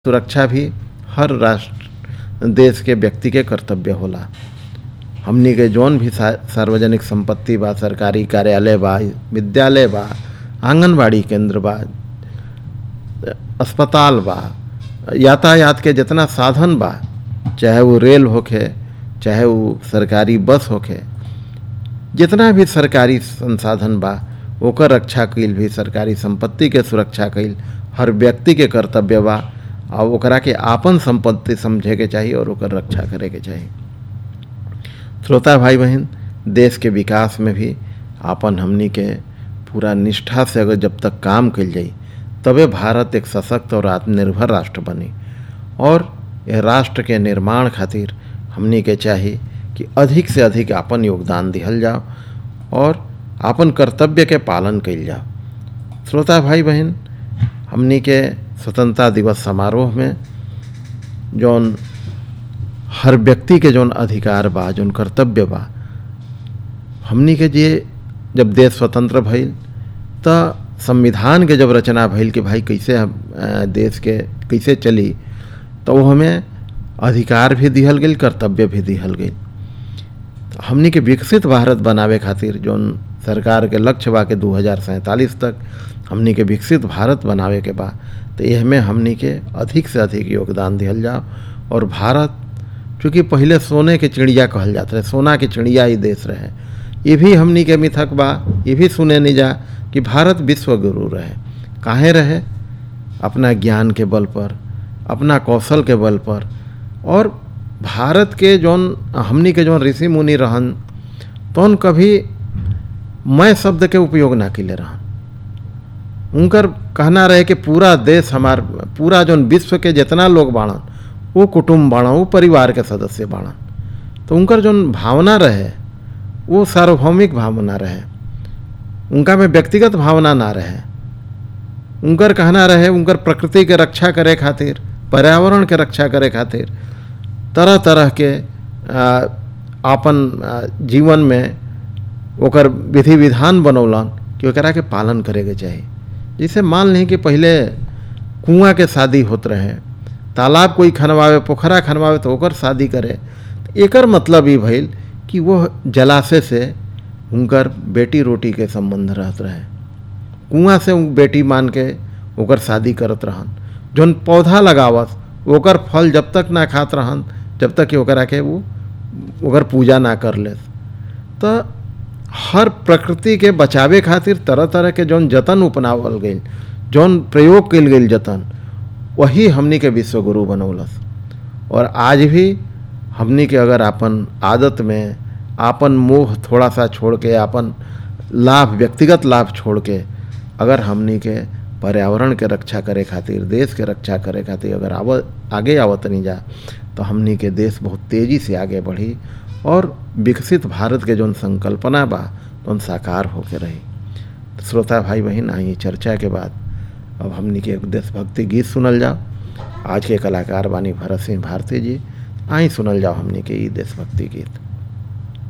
सुरक्षा भी हर राष्ट्र देश के व्यक्ति के कर्तव्य होला हमनी के जौन भी सा- सार्वजनिक संपत्ति बा सरकारी कार्यालय बा विद्यालय बा आंगनबाड़ी केंद्र बा अस्पताल बा यातायात के जितना साधन बा चाहे वो रेल होखे चाहे वो सरकारी बस होखे जितना भी सरकारी संसाधन बा ओकर रक्षा कईल भी सरकारी संपत्ति के सुरक्षा कईल हर व्यक्ति के कर्तव्य बा और ओकरा के आपन संपत्ति समझे के चाहिए और ओकर रक्षा करे के चाहिए श्रोता भाई बहन देश के विकास में भी आपन हमनी के पूरा निष्ठा से अगर जब तक काम कल जाई तबे भारत एक सशक्त और आत्मनिर्भर राष्ट्र बनी और यह राष्ट्र के निर्माण खातिर हमनी के चाहिए कि अधिक से अधिक आपन योगदान दिहल जाओ और आपन कर्तव्य के पालन कइल जाओ श्रोता भाई बहन हमनी के स्वतंत्रता दिवस समारोह में जौन हर व्यक्ति के जौन अधिकार बा जौन कर्तव्य बा हमनी के जे जब देश स्वतंत्र भइल त संविधान के जब रचना भइल कि भाई कैसे हम अ, देश के कैसे चली तो वो हमें अधिकार भी दिहल गेल कर्तव्य भी दिहल गेल हमनी के विकसित भारत बनावे खातिर जौन सरकार के लक्ष्य बा के दू तक हमनी के विकसित भारत बनावे के बा तो यह में हमनी के अधिक से अधिक योगदान दिहल जाओ और भारत चूँकि पहले सोने के चिड़िया कहल जात रहे सोना के चिड़िया ही देश रहे ये भी हमनी के मिथक बा ये भी सुने नहीं जा कि भारत विश्व गुरु रहे काहे रहे अपना ज्ञान के बल पर अपना कौशल के बल पर और भारत के जौन हमनी के जौन ऋषि मुनि रहन तौन कभी मैं शब्द के उपयोग ना किले रहन उनकर कहना रहे कि पूरा देश हमार पूरा जौन विश्व के जितना लोग बाड़न वो कुटुम्ब बाड़न वो परिवार के सदस्य बाड़न तो उनकर जौन भावना रहे वो सार्वभौमिक भावना रहे उनका में व्यक्तिगत भावना ना रहे उनकर कहना रहे उनकर प्रकृति के रक्षा करे खातिर पर्यावरण के रक्षा करे खातिर तरह तरह के आ, आपन आ, जीवन में ओकर विधि विधान बनौलन कि ओकरा के पालन करे के चाही जैसे मान लें कि पहले कुआं के शादी होत रहे तालाब कोई खनवावे पोखरा खनवावे तो ओकर शादी करे एकर मतलब ई भइल कि वो जलाशय से उनकर बेटी रोटी के संबंध रहत रहे कुआं से उ बेटी मान के ओकर शादी करत रहन जौन पौधा लगावत ओकर फल जब तक ना खात रहन जब तक कि ओकरा के वो ओकर पूजा ना कर ले तो हर प्रकृति के बचावे खातिर तरह तरह के जौन जतन अपनावल गई जौन प्रयोग कल गई जतन वही हमनी के विश्वगुरु बनौलस और आज भी हमनी के अगर आपन आदत में आपन मोह थोड़ा सा छोड़ के आपन लाभ व्यक्तिगत लाभ छोड़ के अगर हमनी के पर्यावरण के रक्षा करे खातिर देश के रक्षा करे खातिर अगर आव आगे आवत नहीं जा तो हमनी के देश बहुत तेज़ी से आगे बढ़ी और विकसित भारत के जौन संकल्पना बा तो साकार होके रही तो श्रोता भाई बहन आई चर्चा के बाद अब हमनी के एक देशभक्ति गीत सुनल जाओ आज के कलाकार बानी भरत सिंह भारती जी आई सुनल जाओ हमनी के ई देशभक्ति गीत